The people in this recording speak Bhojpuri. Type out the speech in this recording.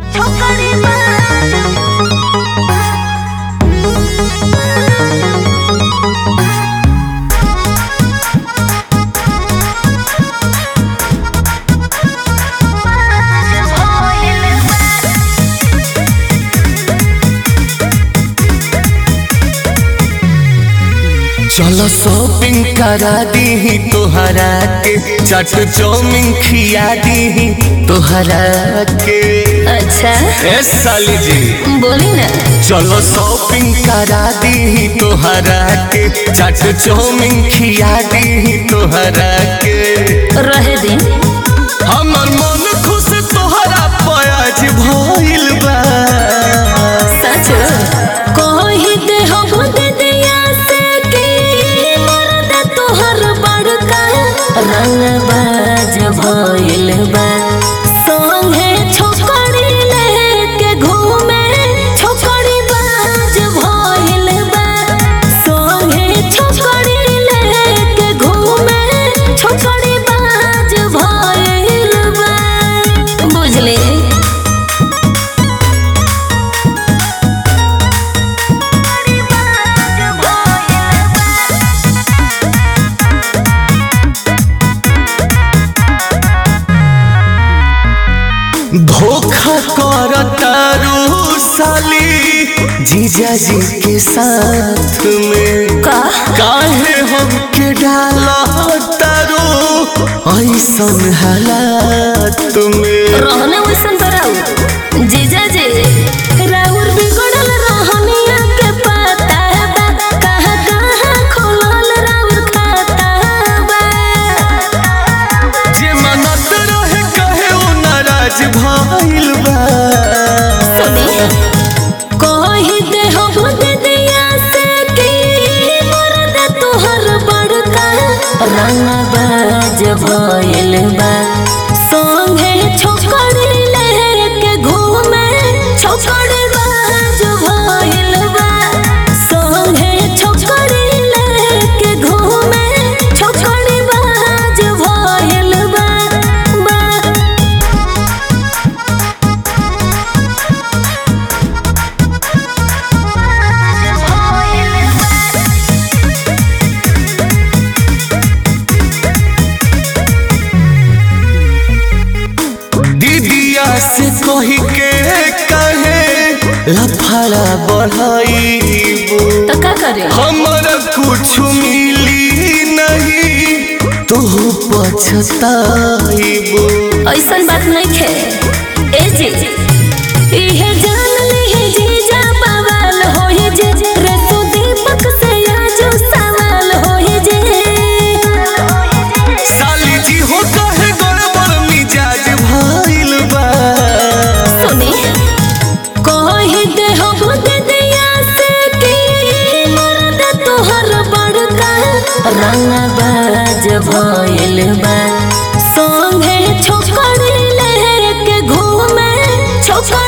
चलो शॉपिंग करा दी तोहरा के चट चौमिन खिया दी तोहरा के अच्छा ए साली जी बोली ना चलो शॉपिंग करा दी तोहरा के चट चौमिन खिया दी तोहरा के रहे दिन हमर मन खुश तोहरा पयाज भइल बा सच कोही दे हो बुद दिया से की मर्द तोहर बड़का रंग बाज भइल बा संगे छोकरी लेके घूमे छोकरी बाज भइल बा संगे छोकरी लेके घूमे छोकरी बाज भइल बा बुझले धोखा कर तारू साली जीजा जी के साथ में का काहे हमके डाला तारू ऐसन हालात में रहने वैसन तो राउ जीजा जी राउर बिगड़ल रहनिया के पता बा कहाँ कहाँ खोलल राउर खाता बा जे मनत रहे कहे वो नाराज भइल बा सुनी कही दे हो बुद दिया से की मर्द तोहर बड़का रंग बाज भइल बा संगे छोकरी लेके घूमे छोकरी बाज भइल बा संगे छोकरी लेके घूमे छोकरी बाज भइल बा बा दीदिया से कही के कहे लफड़ा बढ़ाईबू तो का करे हमरा कुछ मिली नहीं तू पछताईबू ऐसन बात नहीं खे ए जी इहे जान ली जीजा बवाल होई जे रे तू दीपक से आजो सवाल होई जे साली जी हो कहे गड़बड़ मिजाज भइल बा सुनी कही दे हो बुद दिया से की मर्द तोहर बड़का रंग बाज भइल बा संगे छोकरी लेके घूमे छोकरी